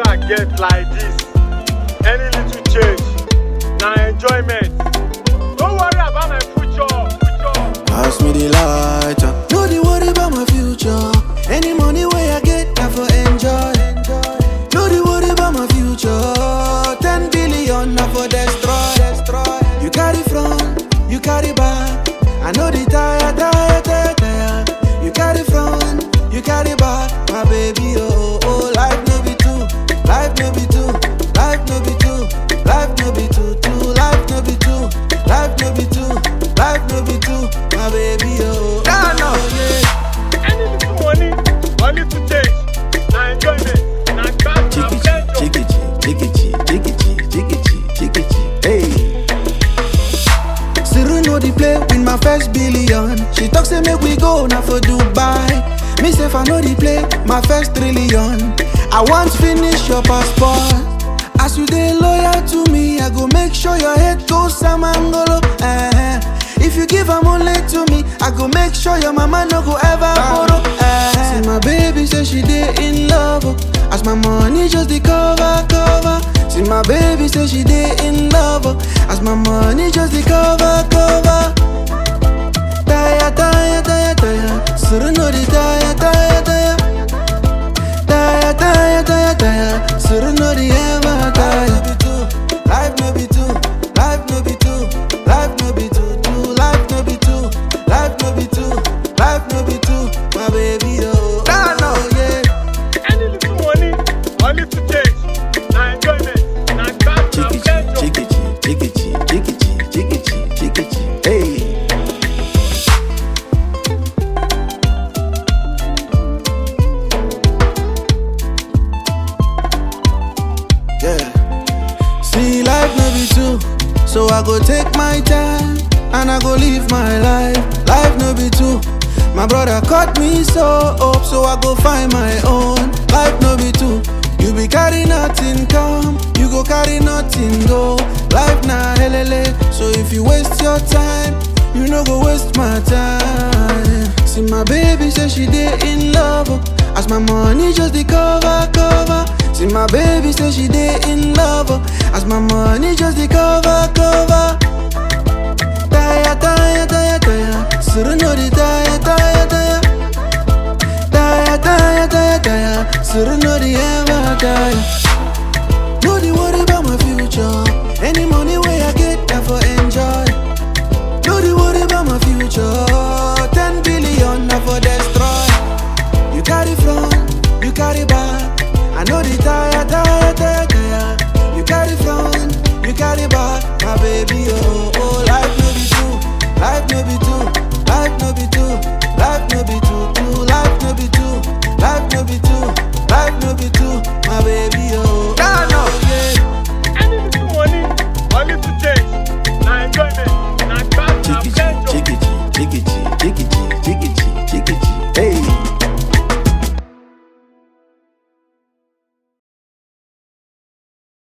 wey I get like this, any little change, na enjoyment. Don't worry about my future, future. Pass me the lighter. No dey worry about my future. Any money wey I get, I for enjoy. No dey worry about my future. Ten billion, I for destroy. You carry front, you carry back. I know the tire, tire, tire, tire. You carry front, you carry back. My baby, oh, oh, life no be two. Life no be two. Life no be two. Life no be two, two. Life no be two. Life no be two. Life no be two. My baby, oh, Nah, nah. oh, yeah. Any little money or little change, na enjoyment. Na cash, na pleasure. Chikichi, chikichi, chikichi, chikichi, chikichi, hey. Siru know the play with my first billion. She talk say make we go now for Dubai. Me say if I know the play, my first trillion. I want finish your passport. As you dey loyal to me, I go make sure your head goes samangolo. eh. If you give am only to me, I go make sure your mama no go ever borrow. eh. See my baby say she dey in love. oh. As my money just dey cover, cover. See my baby say she dey in love. oh. As my money just dey cover, cover. Taya, taya, taya, taya. Suru no dey taya, taya, taya. Taya, taya, taya, taya. Suru no dey ever tire. Life no be two. Life no be two. Life no be two. Two. Life no be two. Life no be two. Life no be two. My baby, oh. Nah, nah. oh, yeah. Any little money or little change, na enjoyment. Na cash, na pleasure. chikichi, chikichi, chikichi, chikichi, chikichi, hey. Yeah. See, life no be two, so I go take my time and I go live my life. Life no be two. My brother cut me so up, so I go find my own. Life no be two. You be carry nothing come, you go carry nothing go. Life na helele, so if you waste your time, you no go waste my time. See my baby say she dey in love, oh. as my money just dey cover cover. See my baby say she dey in love, oh. as my money just dey cover cover. Taya taya taya taya, suru no dey taya taya taya. Taya taya taya taya, suru no dey ever tire. No dey worry about my future. Any money wey I get, I for enjoy. No dey worry about my future. Ten billion, I for destroy. You carry front, you carry back. I know the tire, tire, tire, tire. You carry front, you carry back. My baby, oh, oh,